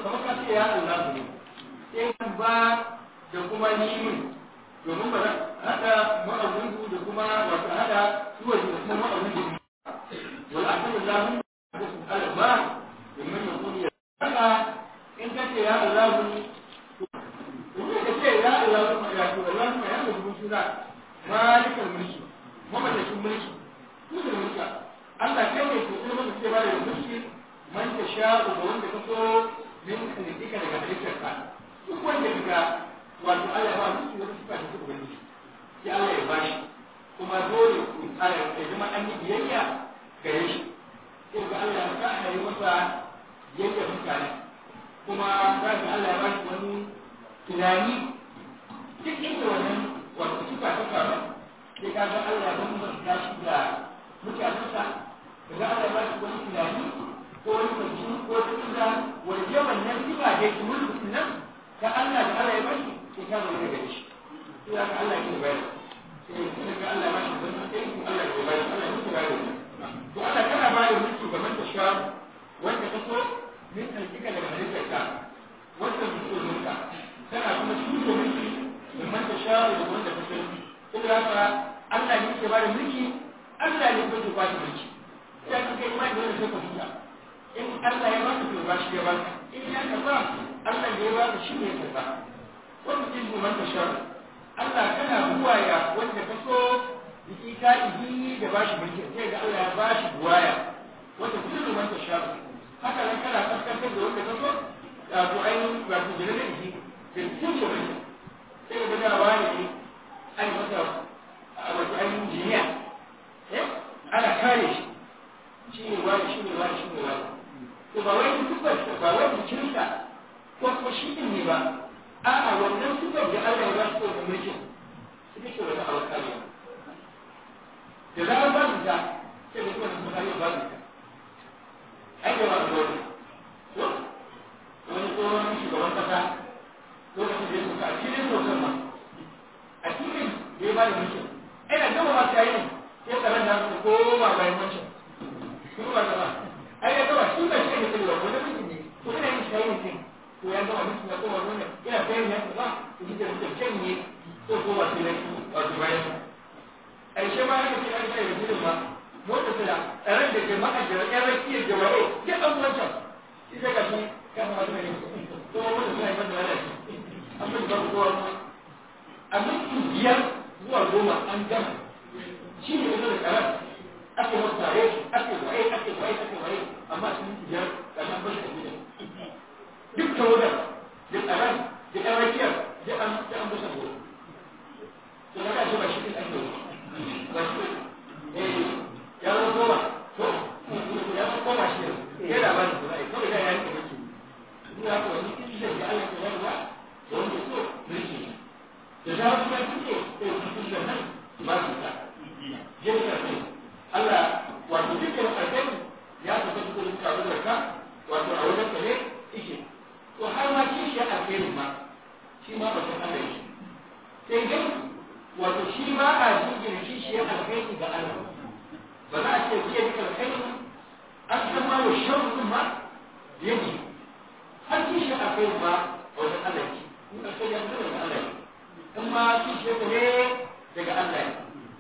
kamar ka ce ya Allah ne sai kan ba da kuma ni domin ba hada ma'aunin da kuma wato hada suwa da kuma ma'aunin da wal akbar lahu alba domin ya kuni ya haka in ka ce ya Allah in ka ce ya Allah ya ce Allah ma ya mutu suna malikal mulki mamallakin mulki duk mulka Allah kai ne ke kuma ke ba da mulki man ta sha da wanda ka so min kalitika daga halittarka duk wanda kaga wato Allah ya ba mulki wata sifa ta ubangiji sai Allah ya bashi kuma dole ku tsaya ya zama an yi biyayya gare shi sai ga Allah ya sa yi masa yadda mutane kuma za ga Allah ya bashi wani tunani duk inda wannan wato sifa ta faru sai ka ga Allah ya bambanta shi da mutanensa daga Allah ba shi wani tunani ko wani kwanci ko tunda wani yawan nan sifa da yake mulkin nan ka Allah da Allah ya ba shi sai ka zama daga shi sai ka Allah ya bayar sai kuma ka Allah ya ba shi wani sai Allah ya bayar Allah ya bayar to Allah kana ba da mulki ga manta sha wanda ka so min alƙiƙa daga halittarka wanda mutum mulka kana kuma shi mulki ga manta sha da wanda ka so saboda haka Allah ne ke ba da mulki Allah ne ko ba shi mulki sai ka kai mai dole sai ka huta in Allah ya baka to ba shi ya baka in ya kaza Allah ne ya baka shi ne ya kaza wannan din mu manta shar Allah kana buwaya wanda ka so biki ka ihi da ba shi mulki sai ga Allah ya ba shi buwaya wanda kullu manta shar haka nan kana kaskantar da wanda ka so da to ainihin ba ku jira da ihi da tushe mulki sai ga da wani ne ai masa wato ainihin jiniya ana kare shi shi ne wani shi ne wani shi ne wani to ba wai sifar ba wai jikinsa ko kuma shi din ne ba a'a wannan sifar da Allah ya ba shi da mulkin ita ce wani abu kare da za a ba mu ta sai da kuma kuma ya ba mu ta ai da ba mu dole to wani tsohon shugaban kasa lokacin da ya soka a cikin sokan ma a cikin da ya ba da mulkin ina gama ma ta yi ya tsaron da su koma bayan wancan kuma ba gaba ai ya gaba shi ba shi ne kai wa wani mutum ne ko ina yin shayi ne to ya gama mutum ya koma wannan ina bayan ya ba to shi da mutum can ne ko ko ba sai wato bayan ai shi ma haka sai an sai da gudun ma mota tana tsaron da jama'a da ƴan rakiyar jama'a ya ɗan wancan shi sai ga shi kan ma ne ko wanda suna yi masa lalaci an fi ba kowa a minti biyar zuwa goma an gama shi ne yanzu da karar ake wasu tare ake waye ake waye ake waye amma sun yi biyar ga nan bashi da gidan duk tawadar da tsaron da ɗan rakiyar da an da an basa gobe to na kashi ba shi ɗin ake yi ba shi eh ya zo goma to ya zo goma shi ne ya da bani kuma ai kawai da ya yi kamar su ni ya ko wani kishin da Allah ya yarda da wanda so mulki da za su ga kike sai su kishin nan ba su ta jinka ne Allah wato dukkan alƙali ya tafi cikin karu da ka wato a wajen ka ne yake to har ma kishi ya alƙali ma shi ma ba san Allah yake sai dai wato shi ma a jingina kishi ya alƙali ga Allah ba za a ce biya duka alƙali an san ma wa sharru ma yake har kishi ya alƙali ma wajen Allah yake in alƙali ya fito daga Allah yake in ma kishi ya ne daga Allah yake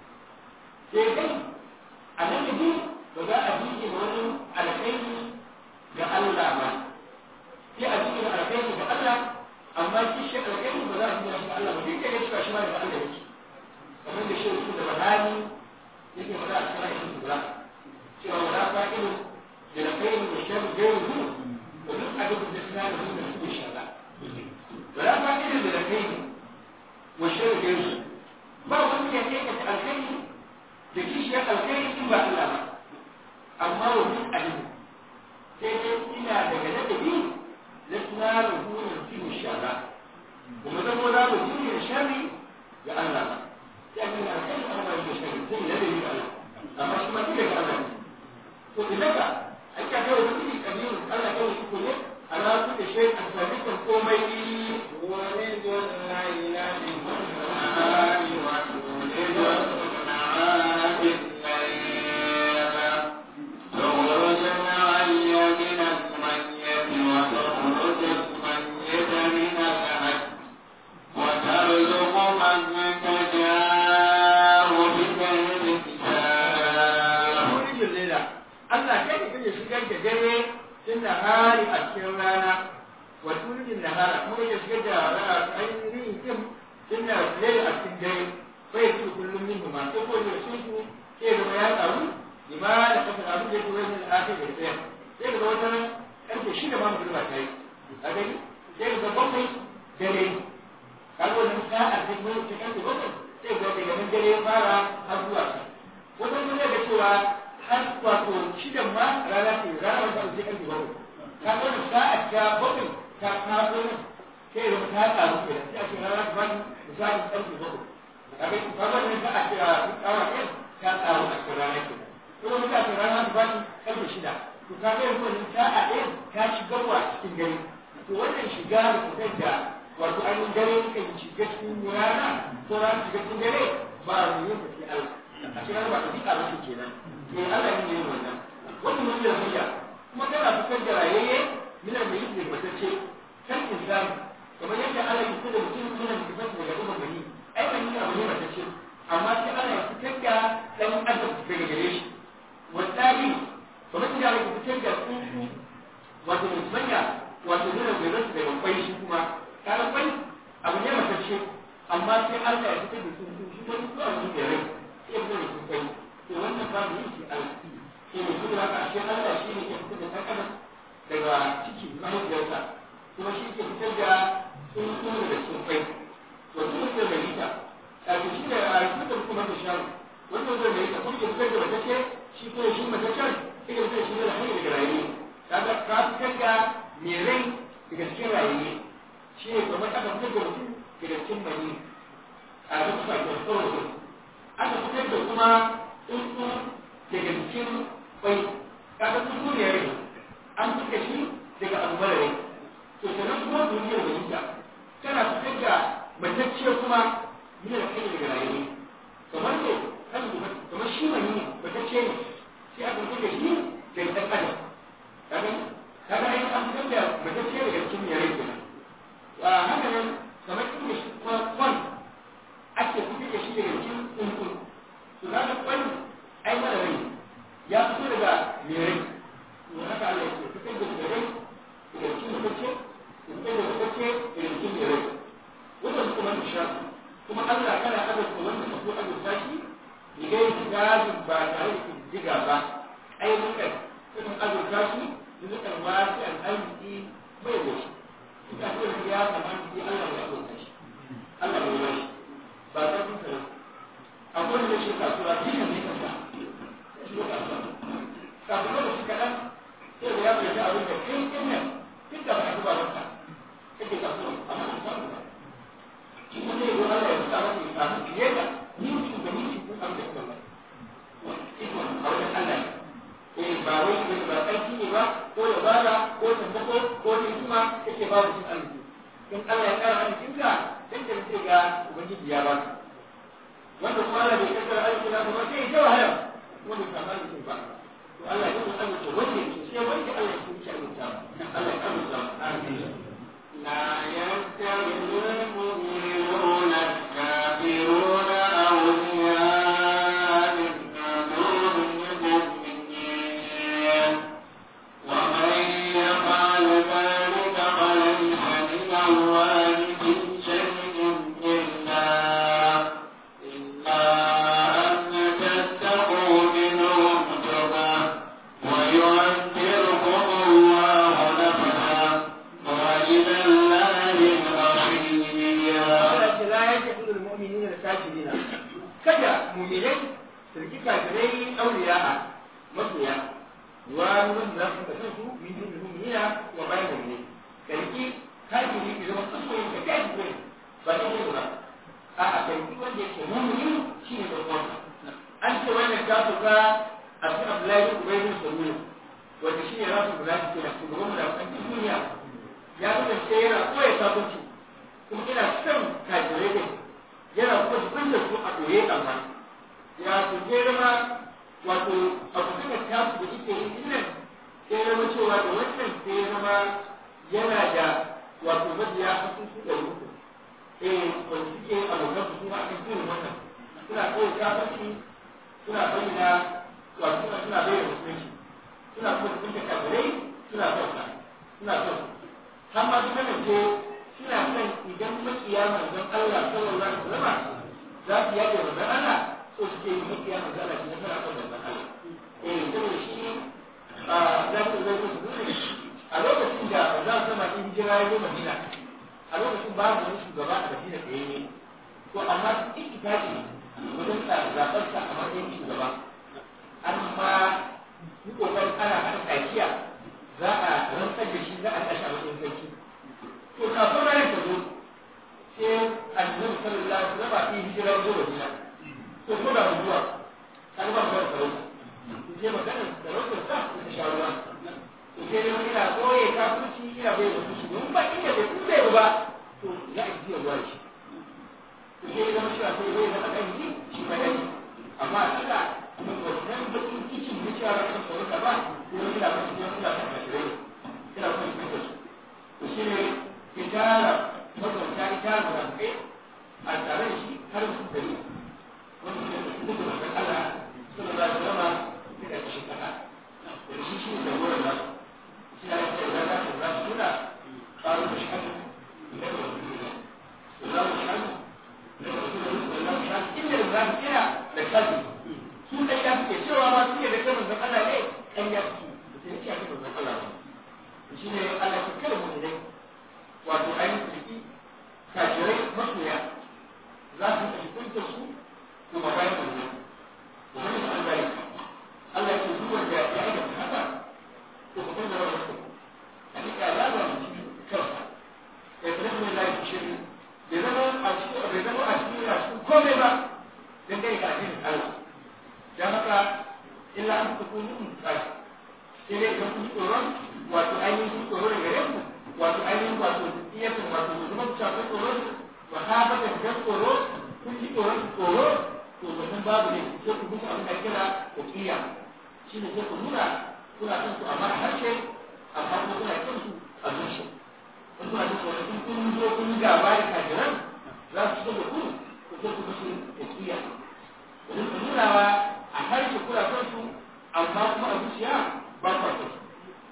sai dai a nan da ba za a jike wani alkhairi ga Allah ba sai a jike alkhairi ga Allah amma shi shi alkhairi ba za a jike shi ga Allah ba duk da ya shi ma da Allah yake kamar da shi su da bahani yake faɗa a cikin ayyukan kula cewa wala fa'ilu da alkhairi da sharri gairu wa duk abin da suna da su da su shara wala fa'ilu da alkhairi wa sharri gairu ba wani ya aikata alkhairi da kishiyar alkhairi in ba Allah ba amma wa duk alim sai dai ina daga ladabi na tuna ruhunin fiye shara kuma zama za mu jiye shari ga Allah ba sai a gani alkhairi an wani da shari sai ladabi ga Allah amma shi ma duk daga Allah ne to idan ka an ka kawo wani iri kabiru Allah kawo shi ko ne ala ku da shi a sabikan komai wani don la ilaha illallah wa تخرج الحي من الميت وتخرج tun nahari a cikin rana wa tulijin nahara kuma ya shigar da ainihin yin tun na laili a cikin dare bai su kullum min huma sai ko da shi su sai da ya karu lima da kasa abin da yake wani al'afir da tsaye sai daga wata karfe shida ma mutum ba ta yi a gani sai daga bakwai dare kaga wannan sa'ar ta kuma ta karfe bakwai sai ga daga nan dare ya fara har zuwa ta wata mun ga cewa har wato shidan ma rana ce rana ba sai karfe bakwai kaga wannan sa'ar ta bakwai ta kawo nan sai da ta karu ke sai a ce rana ta bani misalin karfe bakwai kaga kaga wannan sa'a ta kawo ɗin ta karu a cikin rana ke kuma mutane rana ta bani karfe shida to ka ga yanzu wannan sa'a ɗin ta shiga wa cikin dare to wannan shiga da fitar da wato ainihin dare kan shiga cikin rana ko rana shiga cikin dare ba a yin ta sai Allah a cikin ba ta dika ba shi kenan to Allah ne yin wannan wannan mun da hujja kuma kana fitar da rayayye min al mayyit bil matacce kan insan kamar yadda Allah ya fitar da mutum min al mayyit daga dukkan bani ai ban yi abu ne matacce amma sai Allah ya fitar da dan adam daga gare shi wallahi kamar da ya fitar da tsuntsu wato musanya wato nuna gairar da babbai shi kuma kaga bai abu ne matacce amma sai Allah ya fitar da tsuntsu shi wani zuwa wani gairai sai ya fitar da tsuntsu to wannan ba mu yi shi Allah sai mu kuma haka ashe Allah shi ne ke fitar da ɗan adam daga ciki mahaifiyarsa kuma shi ke fitar da tsuntsu daga tsuntsu wato wanda mai rita a shi da a fitar kuma da sharu wanda zai mai rita kuma ke fitar da matacce shi kuma shi mataccen sai ya fitar da shi da hanyar daga rayuwa kaga ka fitar da mai rai daga cikin rayuwa shi ne kamar aka fitar da mutum daga cikin mani a duk sakin kawai aka fitar da kuma tsuntsu daga cikin kwai kaga tsuntsu ne rai an fitar shi daga abu mara rai to sannan kuma duniyar da yinka kana fitar da matacce kuma yana da kai daga rayuwa kamar ne kan kamar shi mani matacce ne sai aka fitar da shi daga ɗan adam kaga kaga ai an fitar da matacce daga cikin yare kenan wa haka nan kamar inda shi kuma kwan ake fitar da shi daga cikin tsuntsun to kaga kwan ai mara rai ya fito daga mai rai to haka Allah ya fitar da daga rai daga cikin matacce fitar da matacce daga cikin mai rai wannan kuma nisha kuma Allah kana azurta wanda ka so azurta shi ni gai gajin ba tare da diga ba ai mukan kuma azurta shi rizqan wasi'an arziki bai da shi ita ce da ya kamata sai Allah ya azurta shi Allah ya yi shi ba ta kun tare akwai da shi kasuwa shi ne kansa shi ne kasuwa kasuwa da shi kaɗan sai da ya fahimci abin da kai ɗin nan duk da ba a zuba maka kake kasuwa amma an samu ba shi ne zai zo Allah ya fita maka ya samu fiye da ni mutum da ni mutum abin da kuma ba ikon a wajen Allah ne eh ba wai ne ba aiki ne ba ko da bada ko tambako ko da hikima kake ba mutum arziki in Allah ya kara arzikin ka dan da sai ga ubangiji ya baka wanda kuma Allah bai kaddara arziki na ba sai ya wahala wanda ka ba mutum ba to Allah ya yi arziki wanda yake sai wanda Allah ya yi arziki Allah ya arziki amin لا يتخذ المؤمنون الكافرون أولياء من دون المؤمنين ومن يفعل ذلك فليس من الله في شيء إلا إلا أن تتقوا منهم تقى ويعذركم الله نفسه وإلى الله المصير Allah ce la yake kudul mu'minina da kafirina kada mu'minai su riki kafirai auliya'a masoya wa mun da su kasan su min dun mu'minina wa bayan mu'mini ka riki kafiri ki zama kasoyin ka kafiri ba ta ne ba a a kai wanda yake mu'mini shine da kwanta an ce wannan ta fuka a cikin Abdullahi Ubaidu Salulu wanda shine rasu da ke da shugaban mu da kan duniya ya kasance yana koya sabunci kuma ina son kajirai ne yana kuma jikin da su a ɗoye amma ya su je ma wato abu da ta su da ike yi nan sai ya zama cewa da wannan sai ya zama yana da wato mabiya a sun su da ruku eh wanda suke abokan su kuma akan irin wannan suna koya sabunci suna bayyana wato suna suna bayyana musulunci suna kuma jikin da kajirai suna son suna son har ma suka ce suna son idan makiya manzon Allah sallallahu alaihi wasallam za su yaƙe manzon Allah so suke yi makiya manzon Allah shi nasara kan manzon Allah eh saboda shi a za su zai su nuna a lokacin da za su sama in hijira ya zo Madina a lokacin babu wani shugaba a Madina da yayi to amma su ittifaqi wajen zaɓar sa a matsayin shugaba amma yi kokarin ana haɗa tsakiya za a rantsar da shi za a tashi a matsayin sarki to kafin ranar ta zo sai annabi sallallahu alaihi wasallam yi hijira ya zo Madina to ko da zuwa kan ba mu sarauta sai maganar sarautar sa ta shawarwa to sai dai ina koye kafirci ina bai da shi don ba inda bai kun bai ba to ya yi ya ruwa shi to sai zama shi sai bai zama kan yi shi ba dai amma Allah mun wannan bakin kicin da cewa ran sarauta ba sai wani da kan sai ina kan kashirai ina kan shi da su to shi ne kitara mazauta ita da kai a tare da shi har su dari wanda ne da su da Allah sallallahu alaihi wasallam suka ci kasa da shi shi da wurin nan shi ya ce da za su za su tuna ƙaru da shahadu da da wasu da za mu shahadu da wasu da wasu da za mu shahadu inda da za mu kira da kasu su ɗan ya suke cewa ma suke da kai manzon Allah ne ɗan ya suke da sai ce a kai manzon Allah ba shi ne Allah ke kada mu dai wato ainihin ciki kafirai masoya za su tafi kunta su kuma bayan manzon wani su an gari Allah ke duk wanda ya yi da haka to ku san da wannan ku hakika ya ba mu cikin kansa ya fara mai lafi shirin bai zama a cikin bai zama a cikin a cikin komai ba dan dai ga addinin Allah dan haka illa an ku kun mun kai sai dai ga kun tsoron wato ainihin tsoro da gare ku wato ainihin wato iyakun wato zama ku shafi tsoro wa haka da tsoro kun ji tsoron tsoro to wannan babu ne sai ku musu abin da kira uqiya shi ne sai ku nuna kuna son su amma a harshe amma kuma kuna kin su a zuciya in kuna jin tsoron in kun zo kun yi gaba da kafiran za su shiga da ku ku sai ku musu uqiya domin ku nuna wa a harshe kuna son su amma kuma a zuciya ba ku son su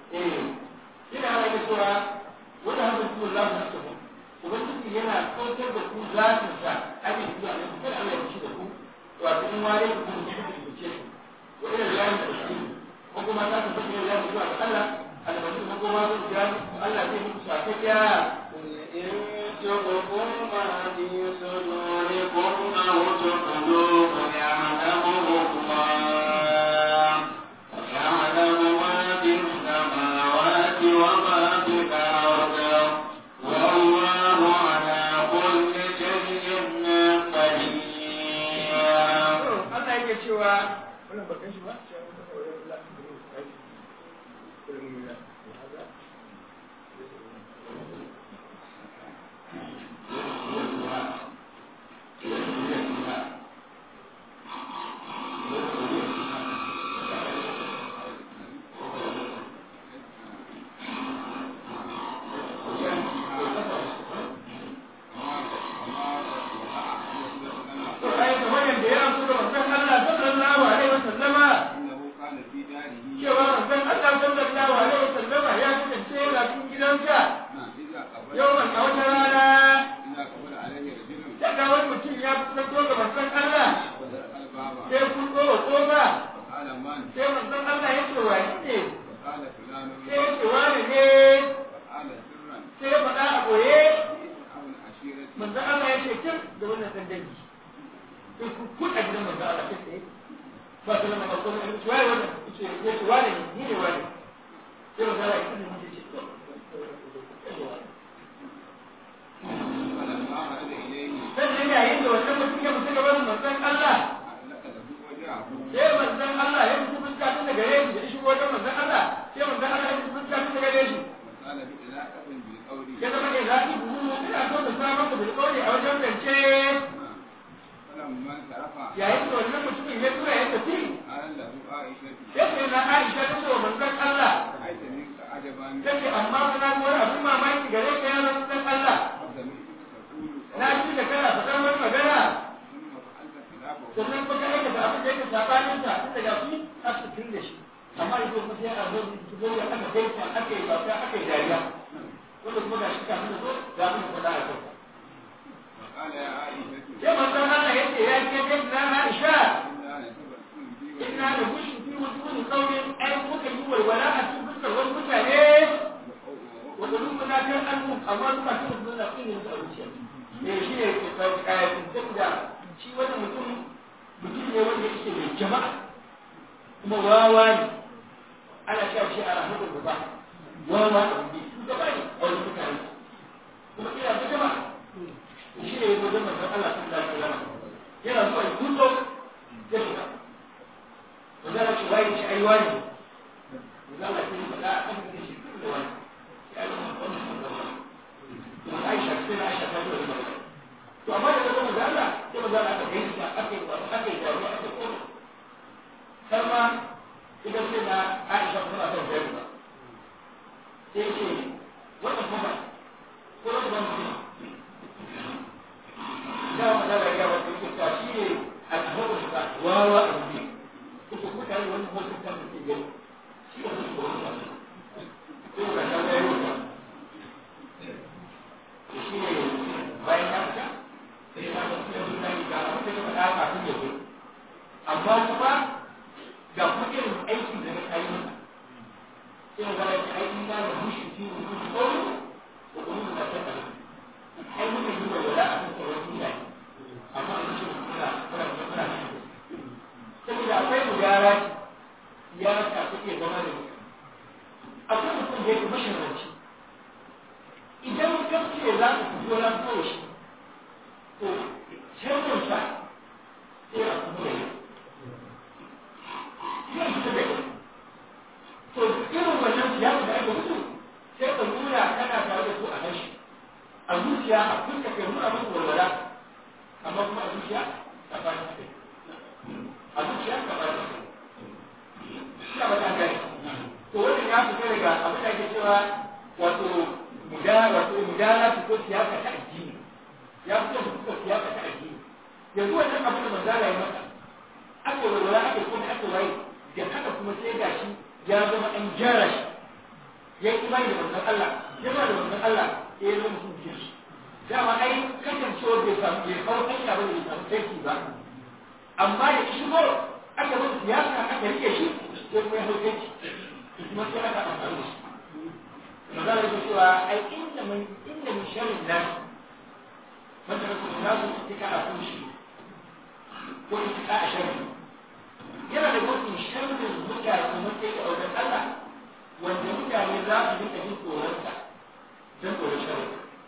eh ina yana cewa wanda haka kuma Allah na tafi ubangiji yana kautar da ku zatinsa ake zuwa ne ku kada Allah ya ci da ku wato in ware ku kuma ne ku ce wa ila lillahi tashkil ko kuma ta tafi ila lillahi zuwa ga Allah albashi ko kuma ku ga Allah zai muku sakiya إن تبقوا ما في صدوركم أو تبدوه يعلمه الله ويعلم ما في السماوات وما في الأرض والله على كل شيء قدير Allah yake cewa wannan bakan shi ba to ai kamar yadda ya amsa da manzon Allah sallallahu alaihi wasallama إنه كان في داره cewa manzon Allah sallallahu alaihi wasallama ya kasance yana cikin gidansa نعم إذا قبل yawan a wata rana إذا قبل عليه رجل daga wani mutum ya fito ga manzon Allah ودرق الباب sai kun zo wa kofa وقال من sai manzon Allah ya ce wa ne وقال فلان sai ya ce wani ne وقال سرا sai ya faɗa a boye أو العشيرة manzon Allah ya ce kin da wannan dan dangi sai ku kun a gidan manzon Allah kai tsaye ba su lama farko ne ce wai wannan ce ya ce wani ne ni ne wani sai manzon Allah ya ce ni ce to فلما خرج إليه sannan yayin da wannan mutum ya mutu gaban manzon Allah أطلق له وجهه sai manzon Allah ya mutu fuska tun daga gare shi da shi wajen manzon Allah sai manzon Allah ya mutu fuska tun daga gare shi وقال بإلاقة بالقول ya zama ne za ki buhu ina so da samun ku bilkoli a wajen zance فلما انصرف yayin da wannan mutumin ya tura ya tafi قال له عائشة sai sai na Aisha ta ce wa manzon Allah رأيت منك عجبا take amma kuna ga wani abin mamaki gare ka ya manzon Allah وسمعتك تقول na ji da kana faɗar wani magana ثم فعلت خلافه sannan kuma ka aikata abin da yake sabanin ta tun daga su a cikin da shi amma ido kuma sai a zo su zo ya aka kai ta aka yi bauta aka yi dariya wanda kuma ga shi kafin da zo ga mun faɗa a kai وقال يا عائشة sai manzon Allah ya ce ya ke kai na Aisha إنا لتبسم في inna da bushin fi wujuhi qaumin ay muka yi walwala a cikin fuskar wasu mutane wanda mun na kan annu amma duka sun zo na kin da zuciya ne shi ne ke kawo kayan da shi wannan mutum mutum ne wanda yake mai jama'a kuma wawa ne ana cewa shi a rahmatul ba wawa a wuri su gaba ne a wani mutane kuma ina da jama'a shi ne wajen manzon Allah sallallahu alaihi wasallam yana zuwa ya kullo ya shiga wanda ana cewa ya ci aiwa ne wanda Allah ya faɗa a kan da shi kullu wani ya yi wani wani kuma Aisha sai na Aisha ta yi wani magana to amma da zama da Allah sai maza Allah aka yi ta aka yi wani aka yi wani aka yi wani har ma idan sai na Aisha kuma ta yi ba sai ce wannan kuma ko wani ban mutum da ma da ya wata yake ta shi ne alhawu da wawa a wuri kuma mutane wani mutum kan da ke gani shi ne su ko wani sai ga ta ga yau shi ne bayan ya fita sai ya ga kuma suna yi ga abin da ya faɗa kafin ya zo amma kuma ga kuma irin aikin da na kayi masa sai mu gana ai in ba da mushi fi mutum tsoro da kuma da ta kana ai muka yi wa wala a cikin wani mutane amma a cikin muna muna muna saboda akwai mugara ya ta take zama da mutum akwai mutum da yake masharanci idan ka ce za ka fito na kawai shi to canjin sa sai a kuma yi zai fita da kai to irin wannan siyasa da ake mutu sai ka nuna kana tare da su a harshe a zuciya a fuska kai nuna musu walwala amma kuma a zuciya ka ba ta kai a zuciya ka ba ta kai ina ba ta gani to wannan ya fita daga abin da ake cewa wato mudara wato mudara ko siyasa ta addini ya fito da fuskar siyasa ta addini yanzu wannan abin da manzala ya masa aka walwala aka kuma aka waye da haka kuma sai gashi ya zama an gyara shi ya yi imani da manzon Allah ya ba da manzon Allah ya yi zama mutum biyar dama ai kasancewar bai samu bai kawo hanya ba da bai samu aiki ba amma da shigo aka masa siyasa aka rike shi sai kuma ya hau aiki kuma sai aka amfani da shi magana da cewa ai inda mun inda mun sharrin nan wanda ka kuma nasu tika a kunshi ko tika a sharri yana da mafi sharrin mutane matsayi a wajen Allah wanda mutane za su rika jin tsoronsa don tsoron sharri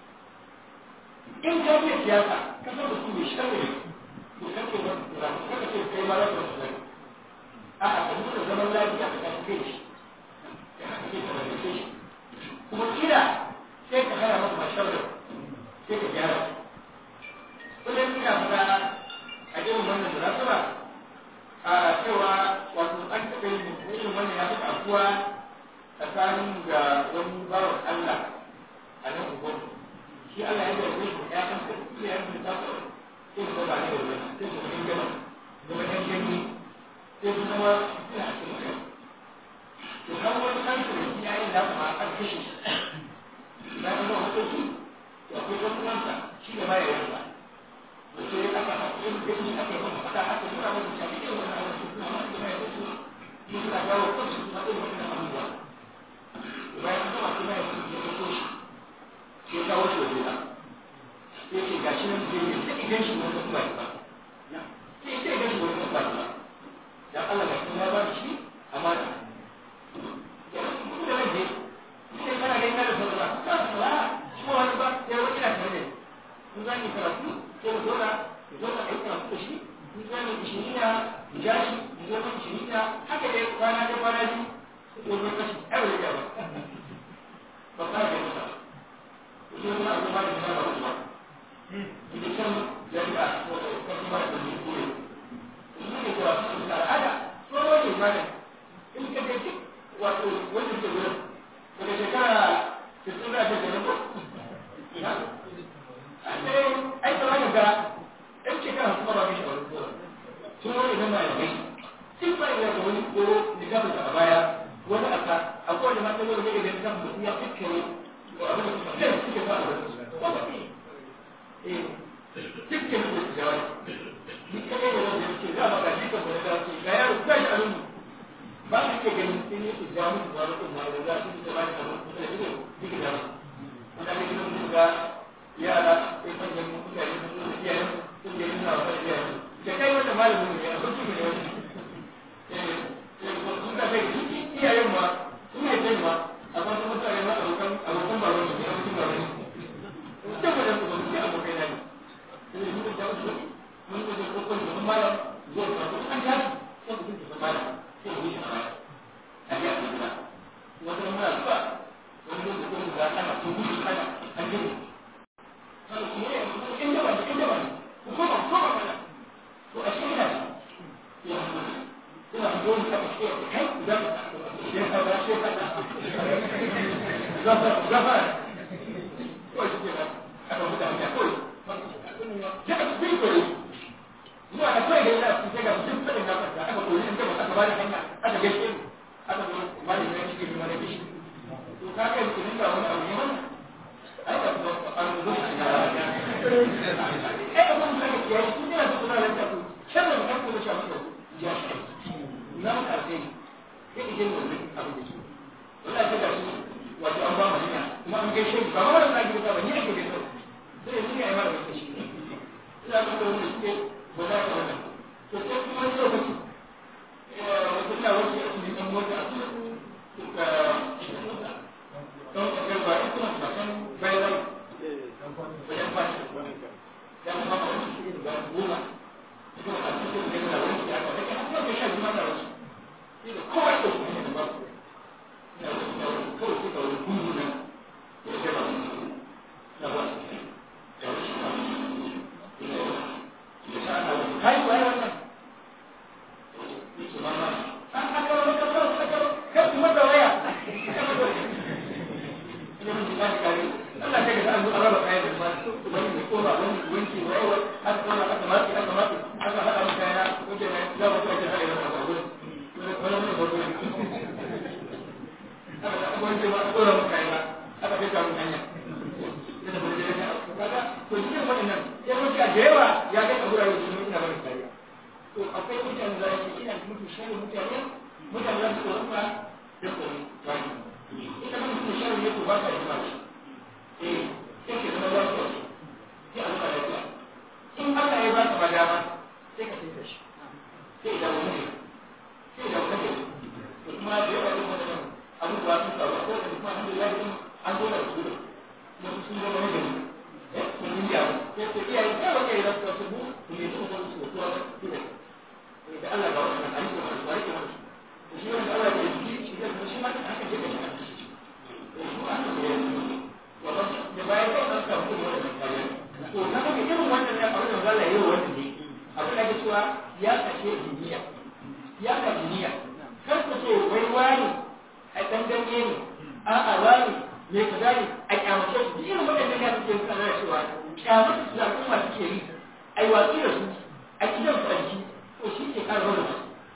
in ka ce siyasa ka san da su mai sharri to kan ce wani tsira ko kaka ce kai ma za ka wasu sharri a'a ka nuna zaman lafiya ka kan kai shi ya haka ce ka rage shi kuma kila sai ka hana masa masharri sai ka gyara kullum ina fara a irin wannan munasaba a cewa wato an taɓa yin irin wannan ya taɓa afuwa tsakanin ga wani bawan Allah a nan ugon shi Allah ya zarge shi ya kan sai ya yi ta ko sai su ba ne da wani sai su kan gama gaba ɗan gani sai su zama suna a cikin kai to kan wani kan su da ya yi da kuma an kashe shi na ga wani hukunci to akwai wani wanda shi da ba ya yi ba sai aka haƙin gani aka yi masa fada aka nuna masa shafi irin wannan abu su kuma masu mai da su yi suna gawo kansu suna irin wannan abubuwa bayan an gama kuma ya su ya fito shi sai kawo shi waje ba sai ce ga shi nan zai yi sai idan shi wani kuma ba sai sai idan shi wani kuma ba dan Allah ga kuma ya ba shi amana ya kuma da rage sai kana ganin da sauran ba ba shi wani ba sai wani na tare da in za ki karatu sai mu zauna mu zauna a yi karatu da shi in za mu ishirina mu ja shi mu zama ishirina haka dai kwana da kwana biyu ko zo kashi ai ba zai ba ba ka ga masa ko sai ma ba da ba ba ba idan kan jami'a ko ko kuma da ni ko ne ne ko su da al'ada so ne ma ne in ka ga wato wanda ke gurin daga shekara 60 da ta gaba ko ai kamar ga ɗan shekara kuma ba mai shawarar zuwa sun wani zama ya kai sun ba ya ga wani ko da gaba a baya wani aka akwai wanda mata yau ne da kan mutum ya fikkare ko abin da suka ce suke ba a wasu ko ba ne eh fikkare da su jawo ni kadai da wanda yake za ba ga shi kan wani da ga yaro ga shi a rungu ba ka ke ganin sun yi su jawo musu wani kuma da za su yi ba da kamar kuma da ido duk da wanda ne gidan mutum ga yara sai manyan mutane sun zo da iyayen sun je suna wa kan iyayen da kai wanda malamin ne a sauki ne wani sun ka kai iyayen ma sun yi kai ma amma sun mutane ma abokan abokan ba wani ne abokan ba wani ne da mu da su ba su abokai na ne sai mun da wasu mun da ko ko mun malam zuwa ka ko an tashi sai mun da malam sai mun yi sama a ya kuma wata mun da ba wani da ko da ana to mun kana an ji kana kuma in da ba in da ba ko ba ko ba kana to a shi ne ya suna zuwa ta ce kai da ya ka ba shi ka gafa gafa ko shi ke aka mutane ya koyi ya ka bi koyi zuwa da kai da yana su ga duk fadin na fata aka koyi in ba aka bani hanya aka gaishe aka zo mali ne shi ke mana kishi to ka kai ku dinga wani abu ne wannan ai ka zo an zo shi da ai abun da kake yi shi ne da kuma da ku shan da kan ku da shi ya shi na karfe ya ije mu wani abu da shi wala ta da shi wato an ba mu hanya kuma an gaishe ba ma wannan zaki ba ni ake gaishe sai ni ai mara gaishe shi ina ga wani suke ba za ka wannan to sai kuma wani lokaci wata ta wuce a cikin ɗan mota a cikin ka don ka ga ba ita ma ba kan bayan bayan fashi ya kuma ba wani shi da goma kuma a cikin da yana wani ya ba da kan kuma shan jima da wasu ina kowa da su ne ba su ina wani ina wani kawai suka wani gungu nan ya ce ba su na ba su da wani shi ba su ina wani ya sa ana wani kai kuwa wannan ni su ma ma an aka wani kasar aka kai kuma da waya ina mun ji ba shi kare Allah ta ga an zo an raba kayan da ba wani mai koma wani wanki wani wani aka koma aka maki aka maki aka haɗa mu kaya wajen na za mu kai hada yana ba wani wani mun ba wani aka da wani ce ba aka kora mu kaya aka kai kamun hanya yana ba da ya kaga to cikin waɗannan ya mutu da yawa ya kai a gurare da ina bari kariya to akwai mutane da yake ina mutu shari mutane mutane da su rufa da tsoro wani ita mutu shari ne ko ba ka yi ba eh sai ke zama lafiya sai a zuba lafiya in Allah ya ba ka ba dama sai ka tinta shi sai da wani sai da wani to kuma da yawa din wannan abubuwa sun faru ko da kuma alhamdulillah din an zo da su da su sun zama ne eh sun yi yawo sai ko iyaye sai wanda ya rasa su mu ne su ko su ko su da da Allah ga wannan ayyuka da su ayyuka da shi wanda Allah ya yi shi da shi ma haka je da shi eh su an da da bayan kai an samu kuma wannan kariya to na ga irin wannan ya faru da Allah yayi wannan ne abin da ke cewa ya kashe duniya ya ka duniya kar ka ce wai wani a dan ganye ne a a wani me ka gani a kyamace su irin waɗannan ya suke kana cewa kyamace su da kuma suke yi ai watsi da su a gidan su a jiki to shi ke kare wannan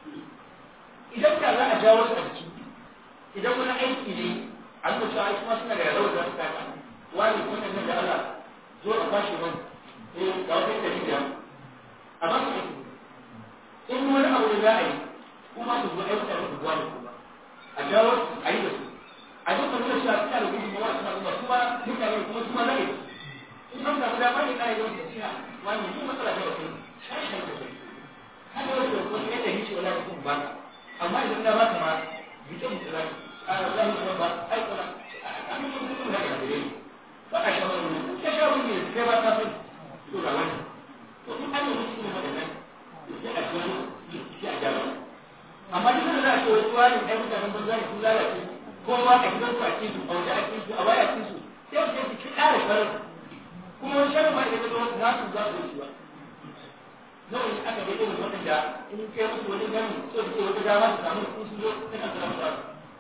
idan da za a jawo su a jiki idan wani aiki ne an da cewa kuma suna da rawar da su taka wani wannan nan da Allah zo a bashi man eh ga wata da shi da a ba su aiki in wani abu da za a yi kuma su zo aiki da su wani kuma a jawo a yi da su a duka nuna cewa suna da gudu ma suna kuma kuma mutane kuma kuma na aiki in an samu dama ne na yi wani cewa wani yi matsala da wasu shashen da kai haka wasu da wasu yadda ni ce wala da kuma ba amma idan na ba ta ma bi ta mutu za a zan kuma ba ai kuma a kan mutum kuma da gare ni ba a sha wani ta sha wani ne kai ba ta fi to da wani to in an yi mutum ne wadannan sai a gano sai a gyara amma duk da za a ce wasu wani ɗan mutanen banza ne sun lalace ko ma a gidan su a cikin a wajen a cikin su a baya cikin su sai su ce su ƙara sharar kuma wani sharar ma idan ya zo na su za su yi ba nawa ne aka ga irin waɗanda in kai musu wani gani so da ke wata dama su samu sun su zo ta kan samu su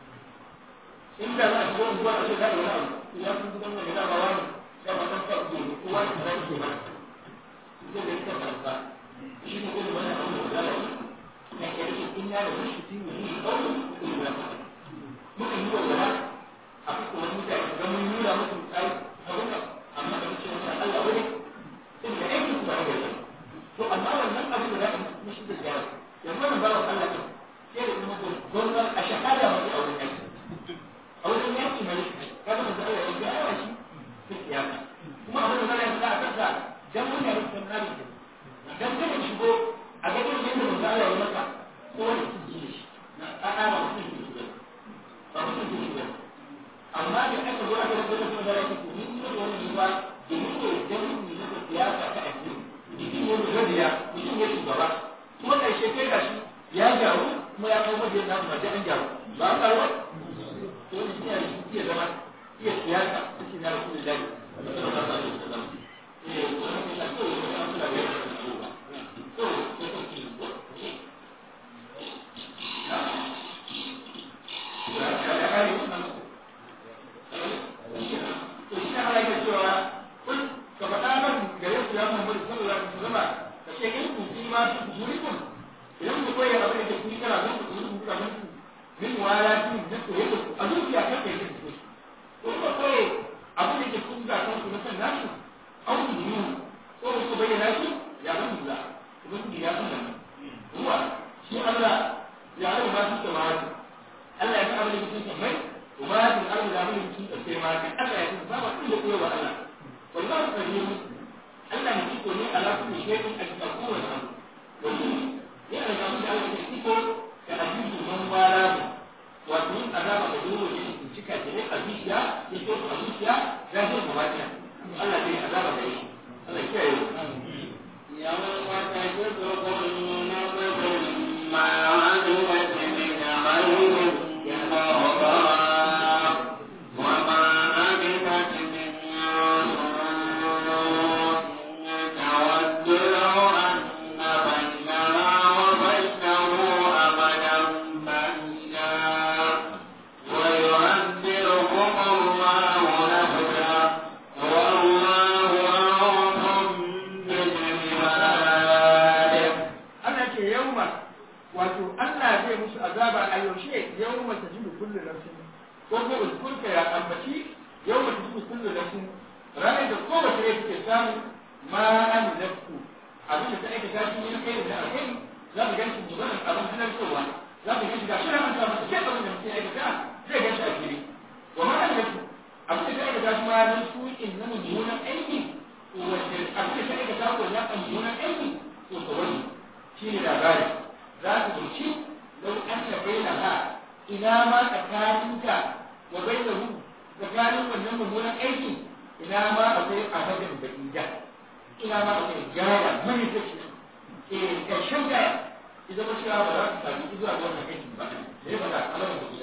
in da za a shigo zuwa a ce za a yi wani abu ya sun gudan wani dama wani ya ma san sa ke ko wani kaza ke ba zai da ita kansa shi ne irin wannan abu da za a yi na ke rike in ya da wani shi ne shi kawai ko yi wani muka yi wa wala a fuska wani mutane ga mun nuna musu tsari a wuka amma da muke wata Allah wani sai da aikin su ba da gari to amma wannan abin da za a yi shi da gyara yanzu wannan bawan Allah ne sai da kuma gwamnan a shahada mace a wurin aiki a wurin yaki mai kada mu Allah ya ga yawa shi sai kiyama kuma abin da zai yi a kansa dan mutane su san nabi dan kada shigo a ga irin yadda manzo Allah ya maka ko wani su ji shi a a ba mutum ji shi ba mutum ji shi ba amma da aka zo aka rubuta kuma da yake ko ni da wani ba da ni ko dan ni da siyasa ta addini mutum ne da gadiya mutum ne shugaba kuma karshe kai gashi ya gyaru kuma ya kawo mabiyan nasu ba an gyaru ba a karuwa to wani shi ne iya zama iya siyasa ta shi na rasu da dani sallallahu alaihi wasallam eh wannan ne ko wani an kula da to to to ki to shi ne Allah ya cewa kun ka faɗa man gare su ya Muhammadu sallallahu alaihi wasallam ka ce in kun ji ma su jurikum idan ku koyi abin da kun kana don ku ku ka mun min wala tin da ku yake a zuciya ka kai ku ko ka koyi abin da kun ga kan ku na san nasu au ku yi ko ku bayyana shi ya ban da kuma ku ya san nan ruwa shi Allah ya rabu ma su samawati Allah ya san abin da kun san mai وما في الأرض لا بد من السماء ألا يكون بابا كل قوة وألا والله كريم ألا يمسكني على كل شيء أن تكون الأمر ومن يعني ما من أول يمسكه كأجيب من والاه ومن أدام بدور من شكا جريء أبيشيا يشوف أبيشيا جاهز مواجهة ألا جري أدام بدور ألا يكيه يوم تجد كل نفس ما عملت من خير محضرا وما عملت من سوء تود لو أن بينها وبينه أمدا بعيدا ويعذركم الله نفسا والله رؤوف بالعباد Allah ce yauma wato Allah zai musu azaba a yaushe yauma ta jidu kullu nafsin ko ko ulkurka ya ambaci yauma ta jidu kullu nafsin ranar da kowace rai take samu ma an nafsu abin da ta aikata shi ne kai da alheri za mu ganshi mubarak abin halartowa za mu ganshi ga shi an samu sai abin da mutum aikata zai ganshi a fili wa ma an nafsu abin da ta aikata shi ma nan su in na mummunan aiki wanda abin da ta aikata ko ya kan mummunan aiki to ka wani shi ne labari za su dauki lau an ta bayyana ha ina ma tsakaninka wa bayyana tsakanin wannan mummunan aikin ina ma akwai abadan da ida ina ma akwai gaya mani ta ce eh karshen gaya idan ba cewa ba za su sami zuwa ga wannan aikin ba da ya faɗa abadan da ida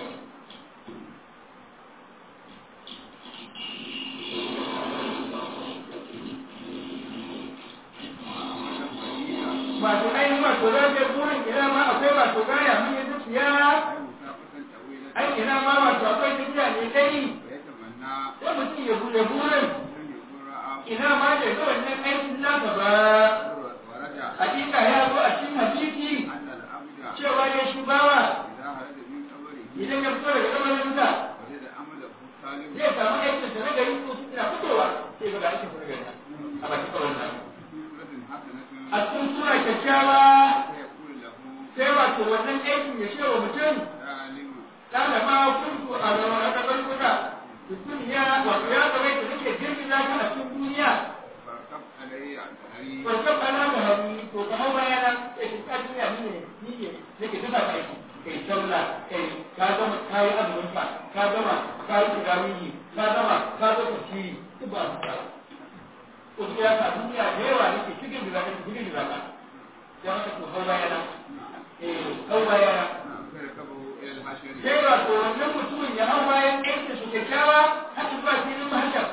wato ainihin wato za ka burin ina ma akwai wato gaya mun yi zuciya ai ina ma wato akwai tafiya ne dai sai mutum ya bude burin ina ma da ga wannan aikin naka ba hakika ya zo a cikin hadisi cewa ne shi bawa idan ya fito daga kamarinsa zai samu aikin sa na gari ko su ina fitowa sai ga aikin sa na gari a bakin kawai na a cikin sura kyakkyawa sai wato wannan aikin ya ce wa mutum kana ma kuntu a rawar da barkuta duniya wato ya zama da nake girgiza ka a cikin duniya farkon ana da hannu to ka hau baya na sai ka ka duniya ni ne ni ne nake tuka kai kai sallah kai ka gama ka yi azumin ka ka gama ka yi turawiyi ka gama ka zo tafsiri duk ba su ka ko ya ka duniya da yawa nake cikin da zaka cikin da zaka sai haka to hau baya na eh hau baya na sai ba to wannan mutumin ya hau bayan aikin su kyakkyawa har zuwa filin mahashar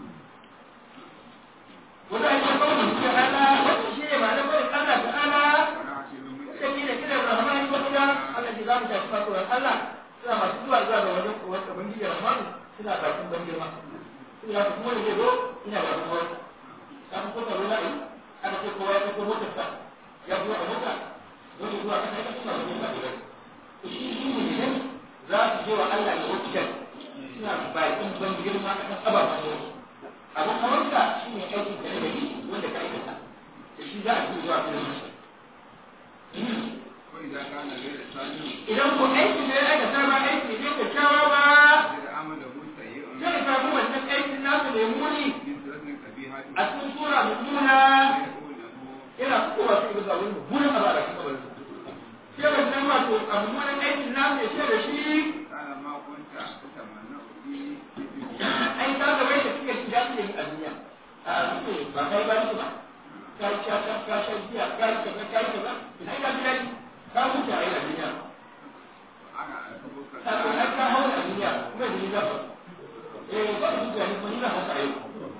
wanda ake kawo da suke ana wanda shi ne ma'anar barin Allah ta ala da ke da kiran rahmani wanda Allah ke za mu tafi fasuwar Allah suna masu zuwa zuwa ga wajen kowar da bangiji rahmanu suna bakin ban girma suna ka kuma da ke zo ina bakin wani kafin ko taro la'i aka ce kowa ya ko motarsa ya zuwa a mota wani zuwa kan aika suna wajen ba da to shi shi ne ne za su je wa Allah da wakil suna bakin ban girma akan ababen yau abin hawanka shi ne aikin da na gari wanda ka aikata da shi za a fi zuwa filin mashi وإذا كان غير صالح idan ko aikin da ya aikata ba aiki ne kyakkyawa ba إذا عمله سيء zai samu wannan aikin nasu da muni من سورة قبيحة a cikin sura mummuna يقول له yana fitowa su ga wani mummunan abu a cikin kabarin sai wannan wato a mummunan aikin nasu ya ce da shi قال ما كنت تتمنى به ai ka ga wai da suke shiga su yi a duniya a suke ba kai ba su ba ka sha ka ka sha biya ka ka ka ka ka ina ga biya ka huta ai a duniya أنا أركبك ka ko har ka hawo a duniya kuma da ni za ba eh ba su ga ni ko ni na haka ai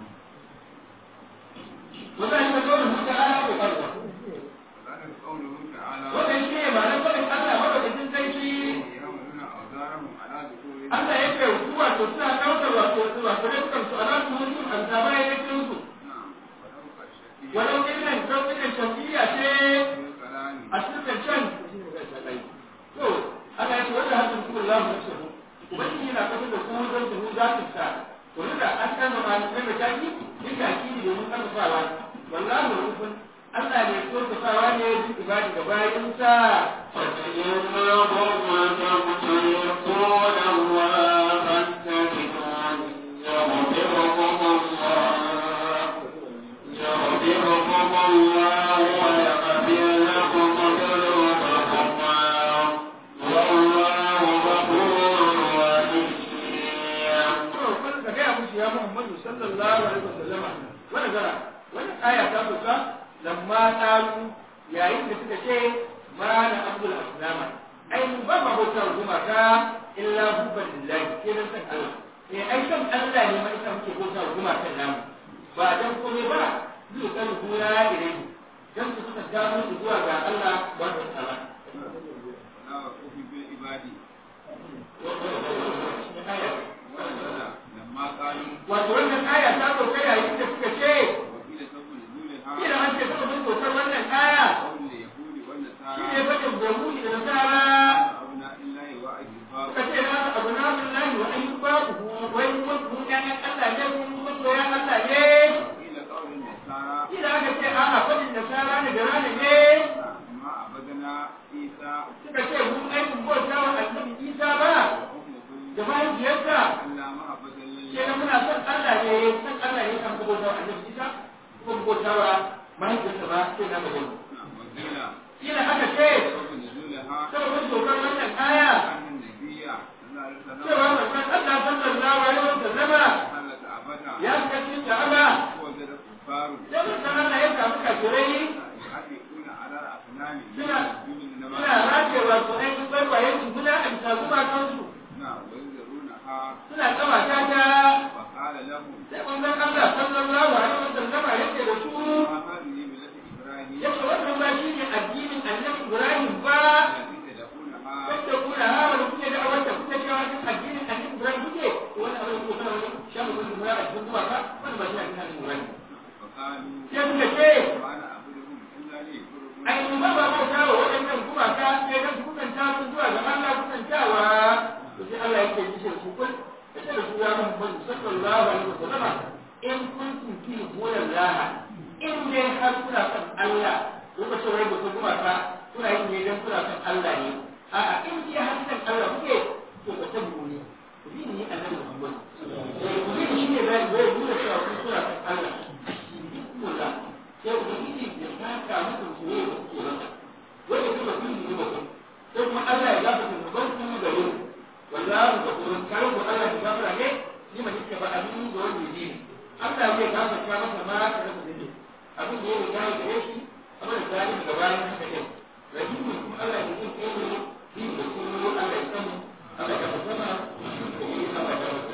wannan ne dole mu ta ala ko ba وذلك قوله تعالى wannan shi ne ba nan kawai Allah madaukakin sarki يعملون أوزارهم على ذكورهم Allah ya kai kuwa to suna ɗaukar wato wato dukkan su a ran su mutum azaba ya kai su نعم ولو كالشفيع walau irin sauƙin shafiya ce في الكلام a cikin can to Allah ya ce wanda hakan kuma za mu ce ubangiji yana kafa da kuma zan da za su sa to da an kan ma mai mataki yin da akidi domin karfafawa wallahi rufun Allah ne so ta sawa ne duk ibadi ga bayin sa فإنهم تمتلقون الله فاتبعون يغفركم الله يغفركم الله ويغفر لكم ذنوبكم والله غفور رحيم to kun ka ga musu ya Muhammadu sallallahu alaihi wasallama wani gara wani aya ta fuka lamma taru yayin da suka ce ma na abdul aslama ai mu ba ma bautar gumaka illa hubban lillahi sai dan san Allah eh ai san Allah ne mai san muke bautar gumakan namu ba dan komai ba zai kan hura irai dan su suka gano su zuwa ga Allah ba da tsala ولا وقوف بالعباد ونزل لما قالوا wato wannan aya ta sauka yayin da suka ce وقيل سوف نزولها kila an ce suka mun saukar wannan aya قول اليهود shi والنصارى ne faɗin yahudi da nasara أبناء الله وأجباؤه suka ce na abu na billahi wa ayyuba wai mun mun ƴaƴan Allah ne mun mun soyan Allah ne وقيل قول النصارى kila aka ce a'a faɗin nasara ne da rana ne ما عبدنا عيسى suka ce mun aikin bauta wa annabi Isa ba وأمه da mahaifiyarsa إلا محبة ke لله da muna son Allah ne son Allah ne kan bauta wa annabi Isa ko bauta wa mahaifiyarsa ba sai na magana وقيل kila aka ce سوف نزولها saboda saukar wannan aya أن النبي صلى الله عليه cewa وسلم manzon Allah sallallahu alaihi wasallama حلت أبدا ya shiga cikin Ka'aba ووجد كفار sai manzon Allah ya samu kafirai يحرقون على الأصنام سنة- من suna النبات rajewa su ainihin barbayen su suna a bisa gumakansu نعم وينذرونها suna kawata ta وقال لهم sai manzon Allah sallallahu alaihi wasallama yake da su ما هذه ملة إبراهيم yake wannan ba shi ne addinin annabi Ibrahim ba التي تدعونها wanda kuna hawa da kuke da awanta kuke cewa duk addinin annabi Ibrahim kuke wani abin da kuke wani shamu kun mura a cikin gumaka wani ba shi ne addinin annabi Ibrahim فقالوا sai suka ce وأنا أعبدهم إلا ليقربون ai mu ba ba bauta wa waɗannan gumaka sai dan su kusanta su zuwa ga Allah kusantawa to sai Allah yake yi shi su kun da ce da su ya Muhammad sallallahu alaihi wasallam in kuntum fi hudallahi in dai har kuna son Allah lokacin wai mutum gumaka kuna yin ne dan kuna son Allah ne a'a in dai har son Allah kuke to ka tabu ne ku bi ni annabi Muhammad eh ku bi shi ne bai bai nuna cewa kun kuna son Allah bismillah sai ubangiji ya saka muku soyayya da kuke masa wanda kuma kun yi ba sai kuma Allah ya gafarta zuban ku gare ku wallahi ga kullun kare ku Allah ya gafara ne ni ma nake ba abin da wani yi Allah zai gafarta masa ma ka rasa dade abin da ya riga ya gare shi abin da zai ga bayan haka ne rahimu kuma Allah ya yi kai ne shi da kuma Allah ya sani Allah ya gafarta mana shi da Allah ya gafarta